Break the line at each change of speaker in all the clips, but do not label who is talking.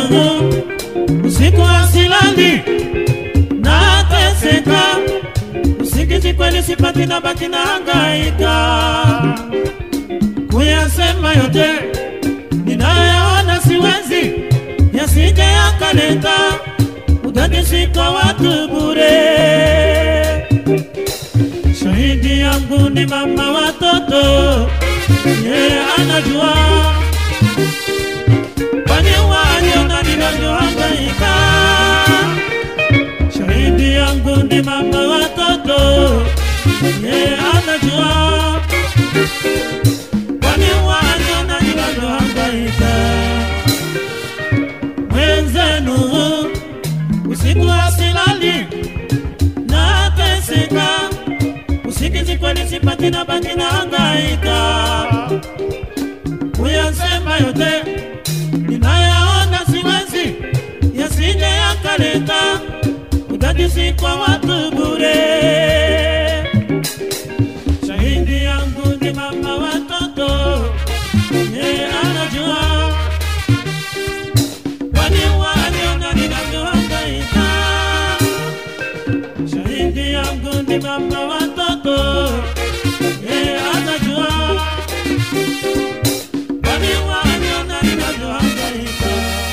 usiku asilali nateseka, usingizi kweli sipati, na baki na hangaika kuyasema yote ninayaona, siwezi yasije yakaleta udadisi kwa watu bure. Shahidi yangu ni mama watoto, yeye anajua kwani waliona ninavyohangaika. Shahidi yangu ni mama watoto, yeye anajua kwani waliona ninavyohangaika. Mwenzenu usiku asilali nateseka, usingizi kweli sipati, na baki na hangaika kuyasema yote ninayaona, siwezi yasije yakaleta udadisi kwa watu bure. Shahidi yangu ni mama watoto, yeye anajua kwani waliona ninavyohangaika. Shahidi yangu ni mama watoto, yeye anajua kwani waliona ninavyohangaika.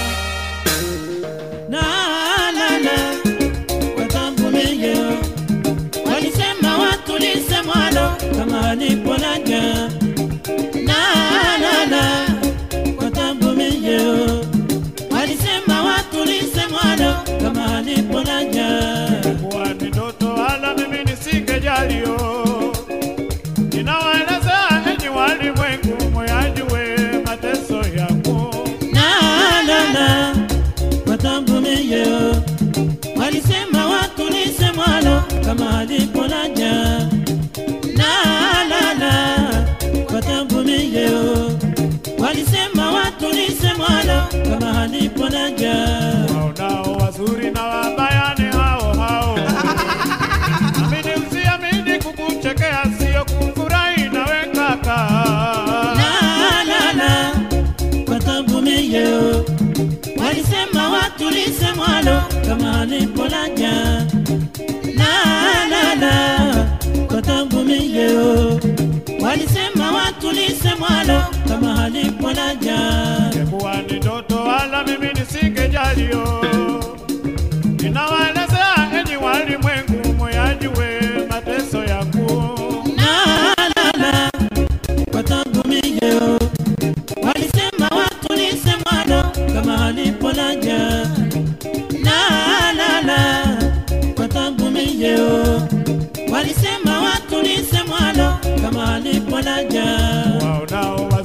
Na la la watambulie walisema watulize mwalo kama alipolaja na la la watambulie walisema watulize mwalo kama alipolaja
kuwa ni ndoto wala mimi nisingejalio. Ninawaeleza enyi walimwengu, moyajue mateso yangu.
na la la watambulie walisema watulize mwalo kama alipolaja na la la watambulie walisema watulize mwalo kama alipolaja
Waonao wazuri na wabaya ni hao hao. Amini usiamini, kukuchekea sio kufurahi nawe kaka.
la la la watambulie walisema watulize mwalo kama alipolaja la la la watambulie walisema watulize mwalo kama alipolaja
Kuwa ni ndoto wala mimi nisingejalio. Ninawaelezea enyi walimwengu, moyajue mateso yangu.
la la la watambulie walisema watulize mwalo kama alipolaja la la la watambulie walisema watulize mwalo kama alipolaja
Waonao